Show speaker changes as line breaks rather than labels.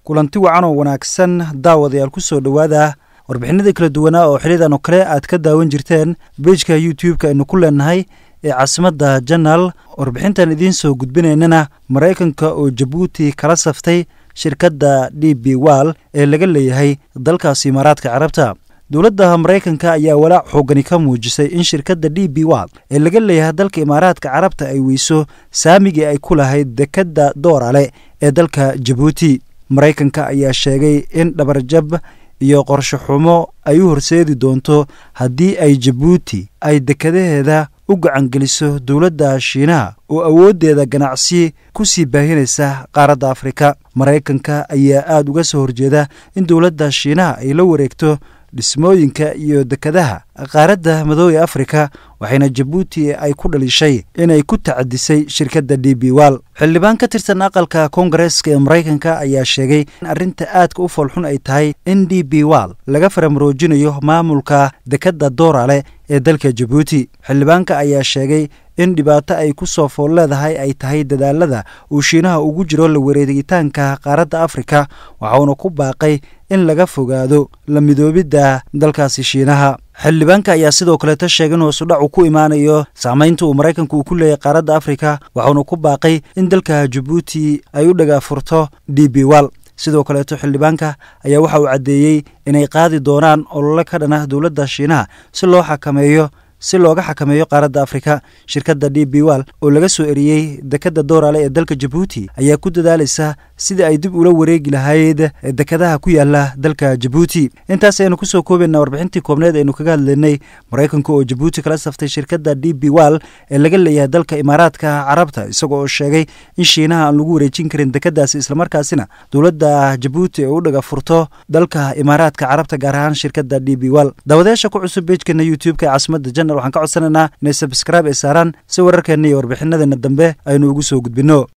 kulanti wacan oo wanaagsan daawadayaal ku soo dhowaada warbixinadii kala duwanaa oo xilidan oo kale aad ka daawan jirteen beijka youtube-ka aynu ku leenahay ee caasimadda janaal warbixintan idiin soo gudbinaynana maraykanka oo jabuuti kala saftay shirkadda d b wal ee laga leeyahay dalkaasi imaaraadka carabta dowladda maraykanka ayaa walaac xoogani ka muujisay in shirkadda d b wal ee laga leeyahay dalka imaaraadka carabta ay weyso saamigii ay ku lahayd dekedda doorale ee dalka jabuuti maraykanka ayaa sheegay in dhabarjab iyo qorsho xumo ay u horseedi doonto haddii ay jabuuti ay dekadaheeda u gacangeliso dowladda shiinaha oo awooddeeda ganacsi ku sii baahinaysa qaaradda afrika maraykanka ayaa aad uga soo horjeeda in dowladda shiinaha ay la wareegto dhismooyinka iyo dekadaha qaaradda madoobe afrika waxayna jabuuti ay ku dhalishay inay ku tacadisay shirkadda d b wal xildhibaan ka tirsan aqalka koongareeska ee maraykanka ayaa sheegay in arrinta aadka u foolxun ay tahay in d b wal laga faramaroojinayo maamulka dekadda doorale ee dalka jabuuti xildhibaanka ayaa sheegay in dhibaato ay ku soo fool leedahay ay tahay dadaalada uu shiinaha ugu jiro la wareegitaanka qaaradda afrika waxauna ku baaqay in laga fogaado la midoobidda dalkaasi shiinaha xildhibaanka ayaa sidoo kaleeta sheegay in hoosudhac uu ku imaanayo saamaynta uu maraykanku uu ku leeyahay qaaradda afrika waxauna ku baaqay in dalka jabuuti ay u dhagaafurto d b wal sidoo kaleeto xildhibaanka ayaa waxa uu caddeeyey inay qaadi doonaan olole ka dhan ah dowladda shiinaha si loo xakameeyo si looga xakameeyo qaaradda afrika shirkadda d b wal oo laga soo eriyey dekadda doorale ee dalka jabuuti ayaa ku dadaalaysa sidii ay dib ula wareegi lahayd dekadaha ku yaala dalka jabuuti intaas aynu kusoo koobaynaa warbixintii koobneed aynu kaga hadlaynay maraykanka oo jabuuti kala saftay shirkadda d b wal ee laga leeyahay dalka imaaraadka carabta isagoo oo sheegay in shiinaha aan lagu wareejin karin dekadaasi islamarkaasina dowladda jabuuti ay u dhaga furto dalka imaaraadka carabta gaar ahaan shirkadda d b wal daawadayaasha ku cusub beejkeena youtube-ka ee caasimada janal waxaan ka codsanaynaa inay sabskraibe ay saaraan si wararkeenna iyo warbixinadeena dambe aynu ugu soo gudbinno